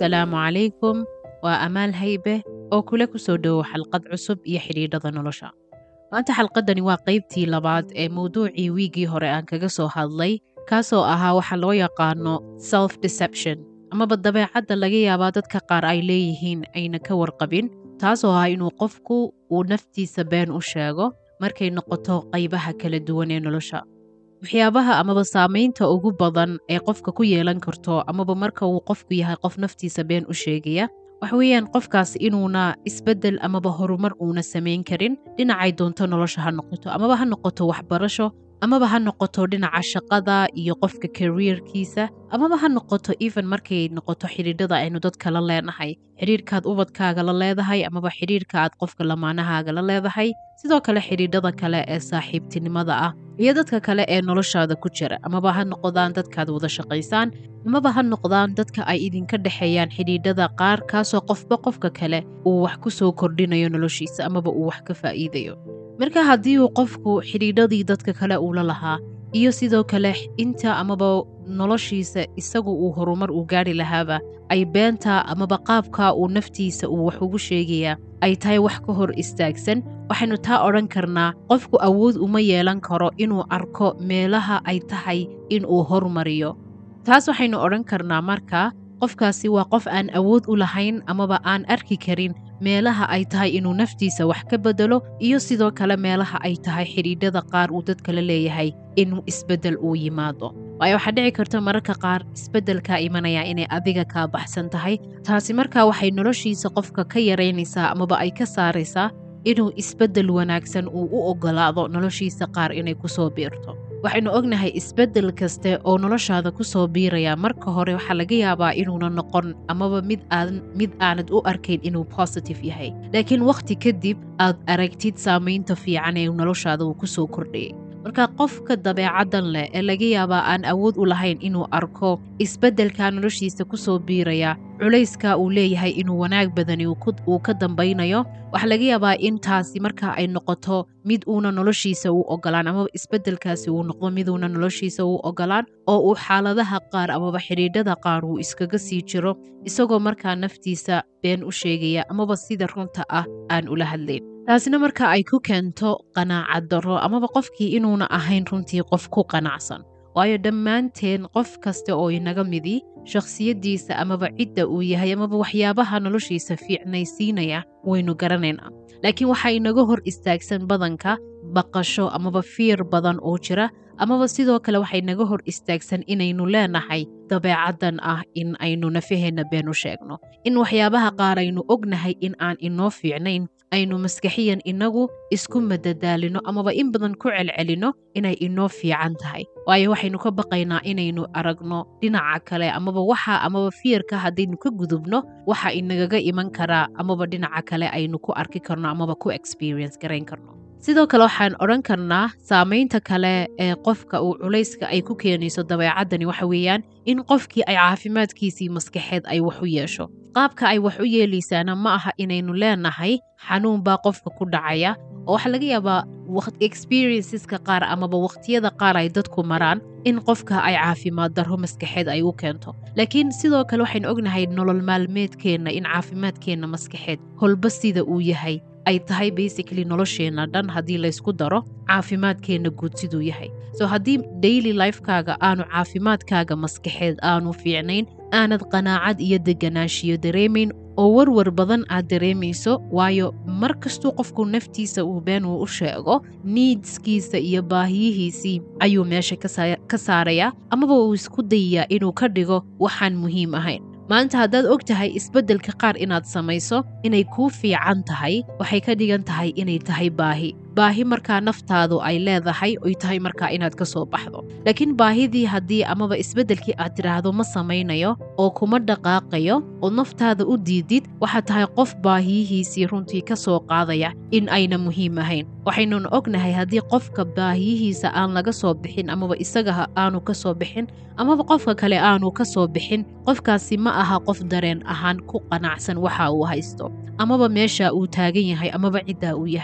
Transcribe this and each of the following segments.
asalaamu calaykum waa amaal haybe oo kula ku soo dhowow xalqad cusub iyo xidhiidhada nolosha maanta xalqaddani waa qaybtii labaad ee mawduucii wiiggii hore aan kaga soo hadlay kaasoo ahaa waxa loo yaqaano self deception amaba dabeecadda laga yaabaa dadka qaar ay leeyihiin ayna ka warqabin taasoo ah inuu qofku uu naftiisa been u sheego markay noqoto qaybaha kala duwan ee nolosha waxyaabaha amaba saamaynta ugu badan ee qofka ku yeelan karto amaba marka uu qofku yahay qof naftiisa been u sheegaya waxa weeyaan qofkaas inuuna isbeddel amaba horumar uuna samayn karin dhinacay doonto nolosha ha noqoto amaba ha noqoto waxbarasho amaba ha noqoto dhinaca shaqada iyo qofka kariirkiisa amaba ha noqoto even markay noqoto xidhiidhada aynu dadka la leenahay xidhiirkaad ubadkaaga la leedahay amaba xidhiirka aad qofka lamaanahaaga la leedahay sidoo kale xidhiidhada kale ee saaxiibtinimada ah iyo dadka kale ee noloshaada ku jira amaba ha noqdaan dadkaad wada shaqaysaan amaba ha noqdaan dadka ay idinka dhexeeyaan xidhiidhada qaar kaasoo qofba qofka kale uu wax ku soo kordhinayo noloshiisa amaba uu wax ka faa'iidayo marka haddii uu qofku xidhiidhadii dadka kale uula lahaa iyo sidoo kale inta amaba noloshiisa isagu uu horumar uu gaari lahaaba ay beenta amaba qaabka uu naftiisa uu wax ugu sheegayaa ay tahay wax ka hor istaagsan waxaynu taa odhan karnaa qofku awood uma yeelan karo inuu arko meelaha ay tahay inuu hormariyo taas waxaynu odhan karnaa marka qofkaasi waa qof aan awood u lahayn amaba aan arki karin meelaha ay tahay inuu naftiisa wax ka bedelo iyo sidoo kale meelaha ay tahay xidhiidhada qaar uu dadka la leeyahay inuu isbeddel uu yimaado waayo waxaa dhici karta mararka qaar isbeddelkaa imanaya inay adiga kaa baxsan tahay taasi markaa waxay noloshiisa qofka ka yaraynaysaa amaba ay ka saaraysaa inuu isbeddel wanaagsan uu u oggolaado noloshiisa qaar inay ku soo biirto waxaynu ognahay isbeddel kaste oo noloshaada ku soo biiraya marka hore waxaa laga yaabaa inuuna noqon amaba mid aan mid aanad u arkayn inuu positive yahay laakiin wakhti kadib aad aragtid saamaynta fiican ee noloshaada uu ku soo kordhayay marka qofka dabeecaddan leh ee laga yaabaa aan awood u lahayn inuu arko isbeddelkaa noloshiisa ku soo biiraya culayska uu leeyahay inuu wanaag badani uu ka dambaynayo waxaa laga yaabaa in taasi marka ay noqoto mid uuna noloshiisa u ogolaan amaba isbeddelkaasi uu noqdo miduuna noloshiisa u ogolaan oo uu xaaladaha qaar amaba xidhiidhada qaar uu iskaga sii jiro isagoo markaa naftiisa been u sheegaya amaba sida runta ah aan ula hadlayn taasina marka ay ku keento qanaacad darro amaba qofkii inuuna ahayn runtii qof ku qanacsan waayo dhammaanteen qof kasta oo inaga midi shakhsiyaddiisa amaba cidda uu yahay amaba waxyaabaha noloshiisa fiicnaysiinaya waynu garanaynaa laakiin waxaa inaga hor istaagsan badanka baqasho amaba fiir badan oo jira amaba sidoo kale waxay naga hor istaagsan inaynu leenahay dabeecaddan ah in aynu nafaheenna been u sheegno in waxyaabaha qaar aynu ognahay in aan inoo fiicnayn aynu maskaxiyan inagu isku madadaalino amaba in badan ku celcelino inay inoo fiican tahay waayo waxaynu ka baqaynaa inaynu aragno dhinaca kale amaba waxa amaba fiirka haddaynu ka gudubno waxa inagaga iman karaa amaba dhinaca kale aynu ku arki karno amaba ku experience garayn karno sidoo kale waxaan odhan karnaa saamaynta kale ee qofka uu culayska ay ku keenayso dabeecaddani waxa weeyaan in qofkii ay caafimaadkiisii maskaxeed ay wax u yeesho qaabka ay wax u yeelaysaana ma aha inaynu leenahay xanuun baa qofka ku dhacaya oo waxaa laga yaabaa experienceska qaar amaba wakhtiyada qaar ay dadku maraan in qofka ay caafimaad darro maskaxeed ay u keento laakiin sidoo kale waxaynu ognahay nolol maalmeedkeenna in caafimaadkeenna maskaxeed holba sida uu yahay ay tahay basically nolosheenna dhan haddii laysku daro caafimaadkeenna guud siduu yahay so haddii daily lifekaaga aanu caafimaadkaaga maskaxeed aanu fiicnayn aanad qanaacad iyo deganaanshiyo dareemayn oo warwar badan aad dareemayso waayo mar kastuu qofku naftiisa uu been uu u sheego niidskiisa iyo baahiyihiisii ayuu meesha ka saarayaa amaba uu isku dayayaa inuu ka dhigo waxaan muhiim ahayn maanta haddaad og tahay isbeddelka qaar inaad samayso inay kuu fiican tahay waxay ka dhigan tahay inay tahay baahi baahi markaa naftaadu ay leedahay oy tahay markaa inaad ka soo baxdo laakiin baahidii haddii amaba isbeddelkii aad tidhaahdo ma samaynayo oo kuma dhaqaaqayo oo naftaada u diidid waxaad tahay qof baahiyihiisii runtii ka soo qaadaya in ayna muhiim ahayn waxaynun ognahay haddii qofka baahiyihiisa aan laga soo bixin amaba isaga aanu ka soo bixin amaba qofka kale aanu ka soo bixin qofkaasi ma aha qof dareen ahaan ku qanacsan waxa uu haysto amaba meesha uu taagan yahay amaba ciddaa uu yahay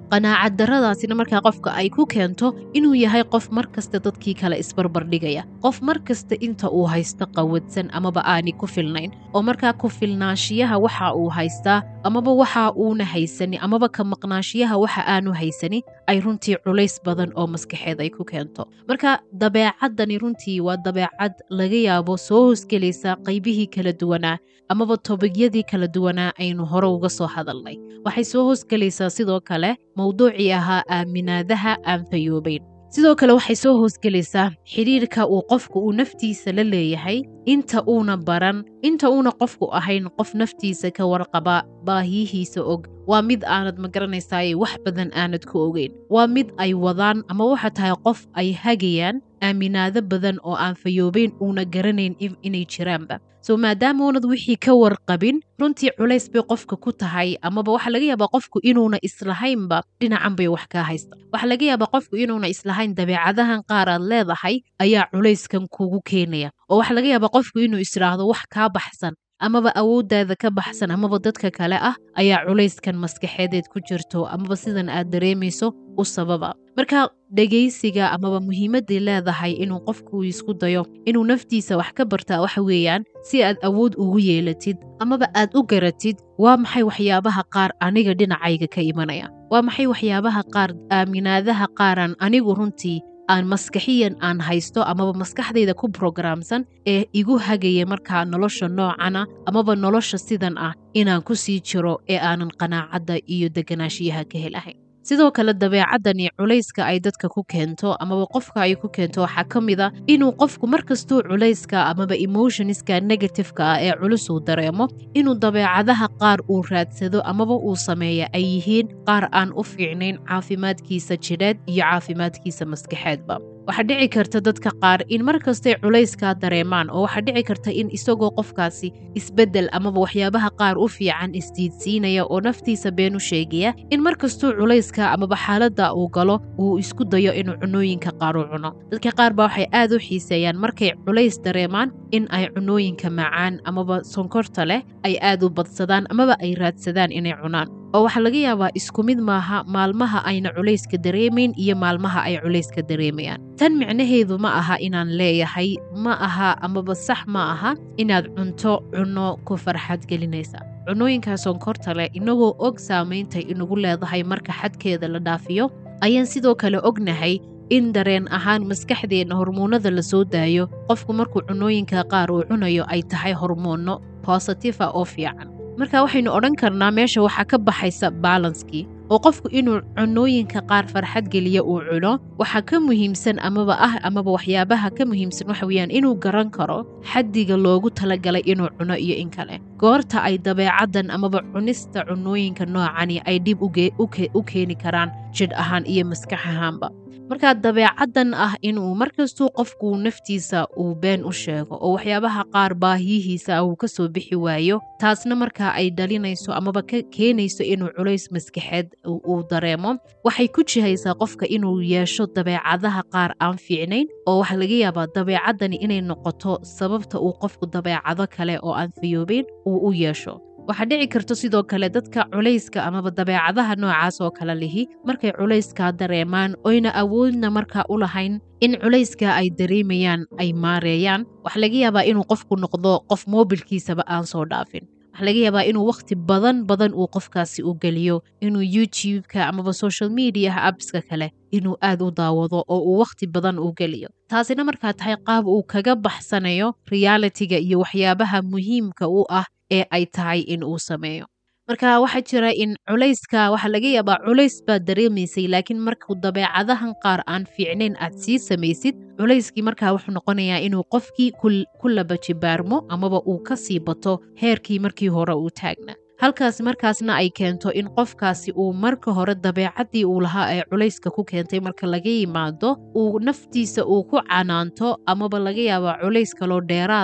qanaacad darradaasina markaa qofka ay ku keento inuu yahay qof mar kasta dadkii kale isbarbardhigaya qof mar kasta inta uu haysto qawadsan amaba aani ku filnayn oo markaa ku filnaanshiyaha waxa uu haystaa amaba waxa uuna haysani amaba ka maqnaashiyaha waxa aanu haysani ay runtii culays badan oo maskaxeed ay ku keento marka dabeecaddani runtii waa dabeecad laga yaabo soo hoosgelaysa qaybihii kala duwanaa amaba tobigyadii kala duwanaa aynu hore uga soo hadalnay waxay soo hoosgelaysaa sidoo kale mowduucii ahaa aaminaadaha aan fayoobayn sidoo kale waxay soo hoosgelaysaa xidhiirka uu qofku uu naftiisa la leeyahay inta uuna baran inta uuna qofku ahayn qof naftiisa ka warqaba baahiyihiisa og waa mid aanad magaranaysaay wax badan aanad ku ogeyn waa mid ay wadaan ama waxa tahay qof ay hagayaan aaminaado badan oo aan fayoobayn uuna garanayn inay jiraanba so maadaama uunad wixii ka warqabin runtii culays bay qofka ku tahay amaba waxaa laga yaabaa qofku inuuna islahaynba dhinacan bay wax kaa haysta waxaa laga yaabaa qofku inuuna islahayn dabeecadahan qaar aad leedahay ayaa culayskan kugu keenaya oo waxaa laga yaabaa qofku inuu isdhaahdo wax kaa baxsan amaba awooddaada ka baxsan amaba dadka kale ah ayaa culayskan maskaxeedeed ku jirto amaba sidan aad dareemayso u sababa marka dhegaysiga amaba muhiimaday leedahay inuu qofku isku dayo inuu naftiisa wax ka bartaa waxa weeyaan si aad awood ugu yeelatid amaba aad u garatid waa maxay waxyaabaha qaar aniga dhinacayga ka imanaya waa maxay waxyaabaha qaar aaminaadaha qaaraan anigu runtii aan maskaxiyan aan haysto amaba maskaxdayda ku brograamsan ee igu hagaya markaa nolosha noocana amaba nolosha sidan ah inaan ku sii jiro ee aanan qanaacadda iyo deganaashiyaha ka helahayn sidoo kale dabeecaddani culayska ay dadka ku keento amaba qofka ay ku keento waxaa ka mid a inuu qofku markastuu culayska amaba emotionska negatifeka ah ee culus uu dareemo inuu dabeecadaha qaar uu raadsado amaba uu sameeya ay yihiin qaar aan u fiicnayn caafimaadkiisa jidheed iyo caafimaadkiisa maskaxeedba waxaa dhici karta dadka qaar in mar kastay culayskaa dareemaan oo waxaa dhici karta in isagoo qofkaasi isbeddel amaba waxyaabaha qaar u fiican isdiidsiinaya oo naftiisa been u sheegaya in mar kastuu culayska amaba xaaladda uu galo uu isku dayo inuu cunooyinka qaar u cuno dadka qaar baa waxay aad u xiiseeyaan markay culays dareemaan in ay cunooyinka macaan amaba sonkorta leh ay aad u badsadaan amaba ay raadsadaan inay cunaan oo waxaa laga yaabaa isku mid maaha maalmaha ayna culayska dareemayn iyo maalmaha ay culayska dareemayaan tan micnaheedu ma aha inaan leeyahay ma aha amaba sax ma aha inaad cunto cunno ku farxad gelinaysa cunooyinkaa sonkorta leh inagoo og saameyntay inagu leedahay marka xadkeeda la dhaafiyo ayaan sidoo kale ognahay in dareen ahaan maskaxdeenna hormoonada la soo daayo qofku markuu cunooyinka qaar uu cunayo ay tahay hormoonno bositifa oo fiican marka waxaynu odhan karnaa meesha waxaa ka baxaysa balanskii oo qofku inuu cunooyinka qaar farxad geliya uu cuno waxaa ka muhiimsan amaba ah amaba waxyaabaha ka muhiimsan waxa weeyaan inuu garan karo xaddiga loogu talagalay inuu cuno iyo in kale goorta ay dabeecaddan amaba cunista cunooyinka noocani ay dhib u keeni karaan jidh ahaan iyo maskax ahaanba markaa dabeecaddan ah inuu markastuu qofku naftiisa uu been u sheego oo waxyaabaha qaar baahiyihiisa uu ka soo bixi waayo taasna markaa ay dhalinayso amaba ka keenayso inuu culays maskaxeed uu dareemo waxay ku jihaysaa qofka inuu yeesho dabeecadaha qaar aan fiicnayn oo waxaa laga yaabaa dabeecaddani inay noqoto sababta uu qofku dabeecado kale oo aan fayoobeyn uu u yeesho waxaa dhici karto sidoo kale dadka culayska amaba dabeecadaha noocaas oo kale lihi markay culayskaa dareemaan oyna awoodna markaa u lahayn in culayskaa ay dareemayaan ay maareeyaan waxaa laga yaabaa inuu qofku noqdo qof moobilkiisaba aan soo dhaafin waxaa laga yaabaa inuu wakhti badan badan uu qofkaasi u geliyo inuu youtube-ka amaba social mediaha abska kale inuu aad u daawado oo uu wakhti badan u geliyo taasina markaa tahay qaab uu kaga baxsanayo realitiga iyo waxyaabaha muhiimka u ah ee ay tahay in uu sameeyo marka waxaa jira in culayska waxaa laga yaabaa culays baad dareemaysay laakiin markuu dabeecadahan qaar aan fiicnayn aad sii samaysid culayskii markaa wuxuu noqonayaa inuu qofkii ku labajibaarmo amaba uu ka sii bato heerkii markii hore uu taagna halkaas markaasna ay keento in qofkaasi uu marka hore dabeecaddii uu lahaa ee culayska ku keentay marka laga yimaado uu naftiisa uu ku canaanto amaba laga yaabaa culays kaloo dheeraada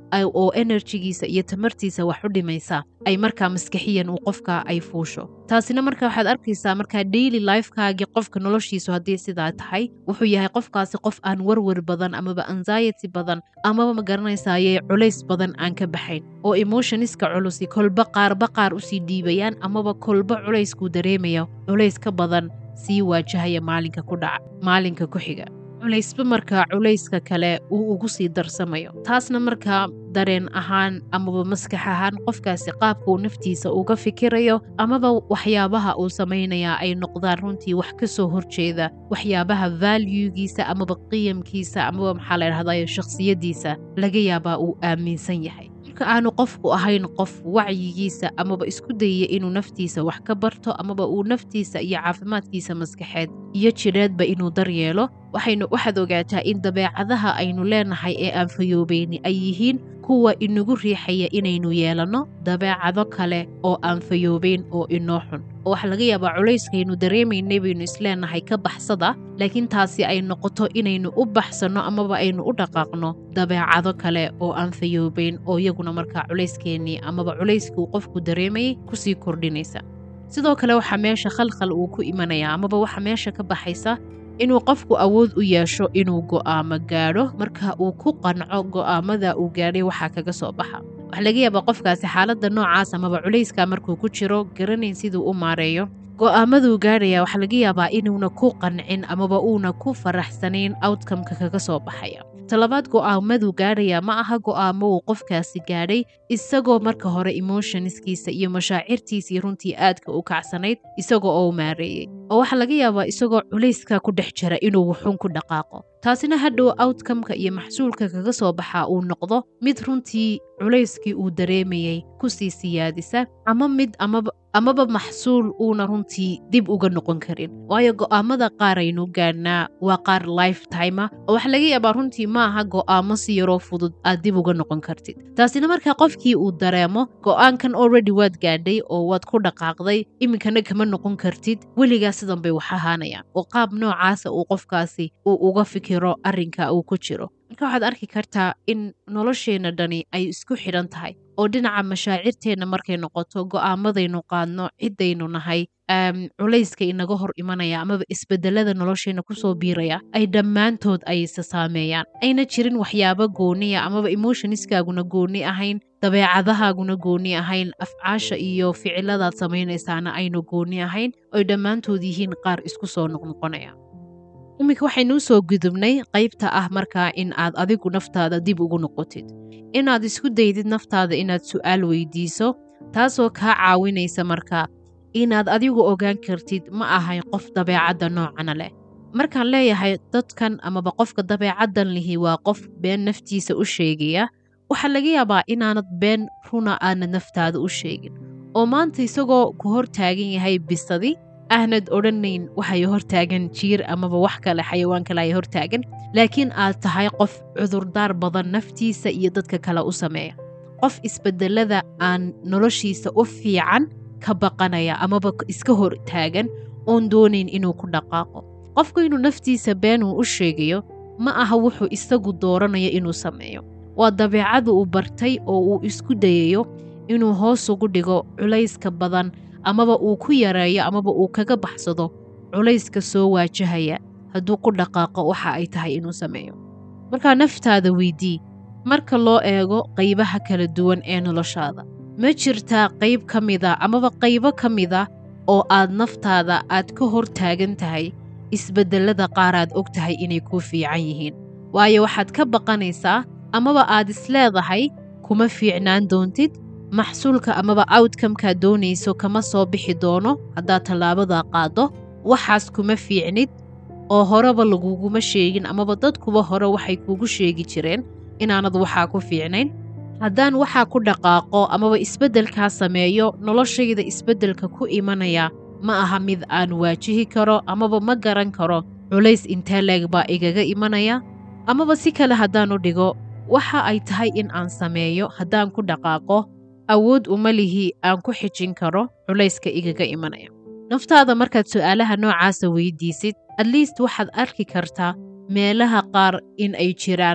oo enerjigiisa iyo tamartiisa wax u dhimaysa ay markaa maskaxiyan uu qofka ay fuusho taasina marka waxaad arkaysaa markaa daily lifekaagii qofka noloshiisu haddii sidaa tahay wuxuu yahay qofkaasi qof aan warwar badan amaba anxiety badan amaba ma garanaysaye culays badan aan ka baxayn oo emotioniska culusi kolba qaarba qaar usii dhiibayaan amaba kolba culeyskuu dareemaya culays ka badan sii waajahaya maalinka ku dhaca maalinka ku xiga culaysba markaa culayska kale uu ugu sii darsamayo taasna markaa dareen ahaan amaba maskax ahaan qofkaasi qaabka uu naftiisa uga fikirayo amaba waxyaabaha uu samaynayaa ay noqdaan runtii wax ka soo horjeeda waxyaabaha valuegiisa amaba qiyamkiisa amaba maxaa la dhahdayo shakhsiyadiisa laga yaabaa uu aaminsan yahay marka aanu qofku ahayn qof wacyigiisa amaba isku dayaya inuu naftiisa wax ka barto amaba uu naftiisa iyo caafimaadkiisa maskaxeed iyo jidheedba inuu daryeelo waxaynu waxaad ogaataa in dabeecadaha aynu leenahay ee aan fayoobayni ay yihiin kuwa inagu riixaya inaynu yeelanno dabeecado kale oo aan fayoobayn oo inoo xun oo waxaa laga yaabaa culayskaynu dareemaynay baynu isleenahay ka baxsada laakiin taasi ay noqoto inaynu u baxsanno amaba aynu u dhaqaaqno dabeecado kale oo aan fayoobayn oo iyaguna markaa culayskeenii amaba culayskii uu qofku dareemayay kusii kordhinaysa sidoo kale waxaa meesha khalkhal uu ku imanaya amaba waxaa meesha ka baxaysa inuu qofku awood u yeesho inuu go'aamo gaadho marka uu ku qanco go'aamada uu gaadhay waxaa kaga soo baxa waxaa laga yaabaa qofkaasi xaaladda noocaas amaba culayska markuu ku jiro garanayn siduu u maareeyo go'aamaduu gaadhaya waxaa laga yaabaa inuuna ku qancin amaba uuna ku faraxsanayn outcomeka kaga soo baxaya talabaad go'aamaduu gaadhaya ma aha go'aamo uu qofkaasi gaadhay isagoo marka hore emotionskiisa iyo mashaacirtiisii runtii aadka u kacsanayd isagoo oo maareeyey oo waxaa laga yaabaa isagoo culayska ku dhex jira inuu wuxuun ku dhaqaaqo taasina hadhow outcomeka iyo maxsuulka kaga soo baxaa uu noqdo mid runtii culayskii uu dareemayey kusii siyaadisa ama mid amaba maxsuul uuna runtii dib uga noqon karin waayo go'aamada qaar aynu gaadhnaa waa qaar lifetima oo waxaa laga yaabaa runtii ma aha go'aamo si yaroo fudud aad dib uga noqon kartid taasina markaa qofkii uu dareemo go'aankan already waad gaadhay oo waad ku dhaqaaqday iminkana kama noqon kartid weligaa sidan bay wax ahaanayaan oo qaab noocaasa uu qofkaasi uu uga fikiro arrinka uu ku jiro marka waxaad arki kartaa in nolosheenna dhani ay isku xidhan tahay oo dhinaca mashaacirteenna markay noqoto go'aamadaynu qaadno ciddaynu nahay culayska inaga hor imanaya amaba isbedelada nolosheenna kusoo biiraya ay dhammaantood ay isa saameeyaan ayna jirin waxyaabo gooniya amaba emotioniskaaguna gooni ahayn dabeecadahaaguna gooni ahayn afcaasha iyo ficiladaad samaynaysaana aynu gooni ahayn oy dhammaantood yihiin qaar isku soo noqnoqonaya iminka waxaynuu soo gudubnay qaybta ah markaa in aad adigu naftaada dib ugu noqotid inaad isku daydid naftaada inaad su'aal weydiiso taasoo kaa caawinaysa markaa inaad adigu ogaan kartid ma ahay qof dabeecadda noocana leh markaan leeyahay dadkan amaba qofka dabeecaddan lihi waa qof been naftiisa u sheegaya waxaa laga yaabaa inaanad been runa aanad naftaada u sheegin oo maanta isagoo ku hor taagan yahay bisadi aanad odhanayn waxay hortaagan jiir amaba wax kale xayawaan kale ay hortaagan laakiin aad tahay qof cudurdaar badan naftiisa iyo dadka kale u sameeya qof isbedelada aan noloshiisa u fiican ka baqanaya amaba iska hor taagan oon doonayn inuu ku dhaqaaqo qofku inuu naftiisa beenuu u sheegayo ma aha wuxuu isagu dooranayo inuu sameeyo waa dabeecadu uu bartay oo uu isku dayayo inuu hoos ugu dhigo culayska badan amaba uu ku yareeyo amaba uu kaga baxsado culayska soo waajahaya hadduu ku dhaqaaqo waxa ay tahay inuu sameeyo markaa naftaada weydii marka loo eego qaybaha kala duwan ee noloshaada ma jirtaa qayb ka mida amaba qaybo ka mida oo aad naftaada aad ka hor taagan tahay isbedelada qaar aad og tahay inay kuu fiican yihiin waayo waxaad ka baqanaysaa amaba aad isleedahay kuma fiicnaan doontid maxsuulka amaba outcomekaad doonayso kama soo bixi doono haddaad tallaabadaa qaaddo waxaas kuma fiicnid oo horeba laguguma sheegin amaba dadkuba hore waxay kuugu sheegi jireen inaanad waxaa ku fiicnayn haddaan waxaa ku dhaqaaqo amaba isbeddelkaa sameeyo noloshayda isbeddelka ku imanaya ma aha mid aan waajihi karo amaba ma garan karo culays intee leeg baa igaga imanaya amaba si kale haddaanu dhigo waxa ay tahay in aan sameeyo haddaan ku dhaqaaqo awood uma lihi aan ku xijin karo culayska igaga imanaya naftaada markaad su'aalaha noocaasa weydiisid at least waxaad arki kartaa meelaha qaar in ay jiraan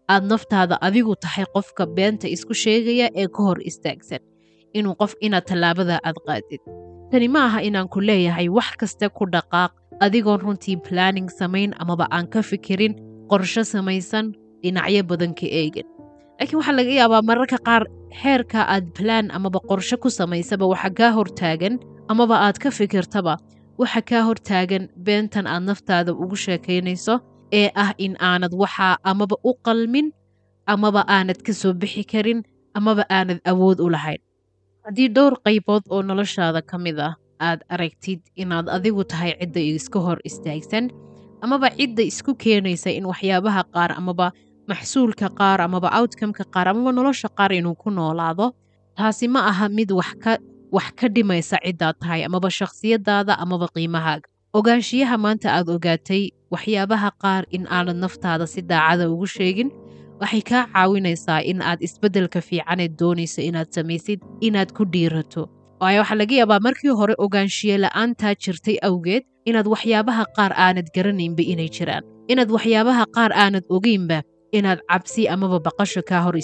aad naftaada adigu tahay qofka beenta isku sheegaya ee ka hor istaagsan inuu qof inaad tallaabada aad qaadid tani ma aha inaan ku leeyahay wax kaste ku dhaqaaq adigoon runtii planning samayn amaba aan ka fikirin qorsho samaysan dhinacyo badan ka eegin laakiin waxaa laga yaabaa mararka qaar heerka aad balaan amaba qorsho ku samaysaba waxa kaa hortaagan amaba aad ka fikirtaba waxa kaa hortaagan beentan aad naftaada ugu sheekaynayso ee ah in aanad waxaa amaba u qalmin amaba aanad ka soo bixi karin amaba aanad awood u lahayn haddii dhowr qaybood oo noloshaada ka mid ah aad aragtid inaad adigu tahay cidda iska hor istaagsan amaba cidda isku keenaysa in waxyaabaha qaar amaba maxsuulka qaar amaba outcomeka qaar amaba nolosha qaar inuu ku noolaado taasi ma aha mid wax ka dhimaysa ciddaad tahay amaba shakhsiyadaada amaba qiimahaaga ogaanshiyaha maanta aad ogaatay waxyaabaha qaar in aanad naftaada si daacada ugu sheegin waxay kaa caawinaysaa in aad isbeddelka fiicaneed doonayso inaad samaysid inaad ku dhiirato waayo waxaa laga yaabaa markii hore ogaanshiye la'aantaa jirtay awgeed inaad waxyaabaha qaar aanad garanaynba inay jiraan inaad waxyaabaha qaar aanad ogeynba inaad cabsi amaba baqasho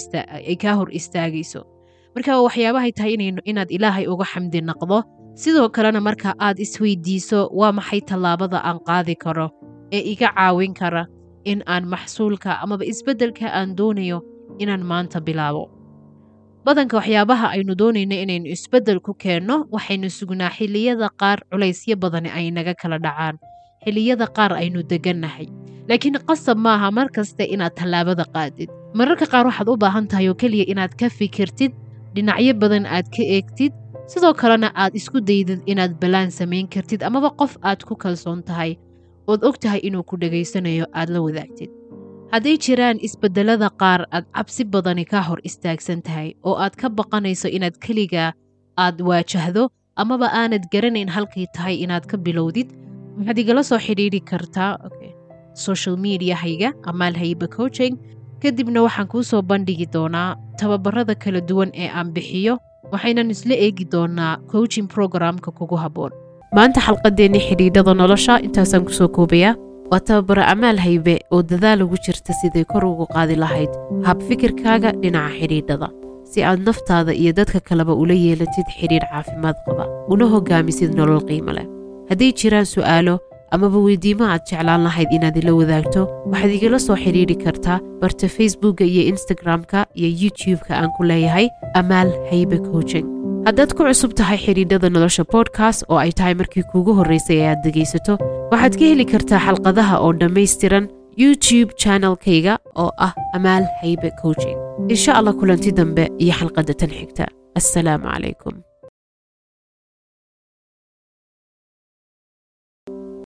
ay kaa hor istaagayso marka waxyaabahay tahay inaad ilaahay uga xamdi naqdo sidoo kalena marka aad isweydiiso waa maxay tallaabada aan qaadi karo ee iga caawin kara in aan maxsuulka amaba isbeddelka aan doonayo inaan maanta bilaabo badanka waxyaabaha aynu doonayno inaynu isbeddel ku keenno waxaynu sugnaa xilliyada qaar culaysyo badani ay naga kala dhacaan xilliyada qaar aynu degannahay laakiin qasab maaha mar kaste inaad tallaabada qaadid mararka qaar waxaad u baahan tahay oo keliya inaad ka fikirtid dhinacyo badan aad ka eegtid sidoo kalena aad isku daydid inaad balaan samayn kartid amaba qof aad ku kalsoon tahay ood og tahay inuu ku dhegaysanayo aad la wadaagtid hadday jiraan isbeddelada qaar aad cabsi badani ka hor istaagsan tahay oo aad ka baqanayso inaad keligaa aad waajahdo amaba aanad garanayn halkay tahay inaad ka bilowdid waxaad igala soo xidhiidhi kartaa social mediahayga amaal hayba coaching kadibna waxaan kuu soo bandhigi doonaa tababarada kala duwan ee aan bixiyo waxaynan isla eegi doonaa coaching programka kugu habboon maanta xalqadeennii xidhiidhada nolosha intaasaan kusoo koobayaa waa tababaro amaal haybe oo dadaal ugu jirta siday kor ugu qaadi lahayd hab fikirkaaga dhinaca xidhiidhada si aad naftaada iyo dadka kaleba ula yeelatid xidhiidh caafimaad qaba una hogaamisid nolol qiimo leh hadday jiraan su'aalo amaba weydiimo aad jeclaan lahayd inaad ila wadaagto waxaad igala soo xidhiidhi kartaa barta facebookka iyo instagram-ka iyo youtube-ka aan ku leeyahay amaal haybe coaching haddaad ku cusub tahay xidhiidhada nolosha bodkast oo ay tahay markii kuugu horraysay ee aad dhegaysato waxaad ka heli kartaa xalqadaha oo dhammaystiran youtube channelkayga oo ah amaal haybe coaching insha allah kulanti dambe iyo xalqadda tan xigta assalaamu calaykum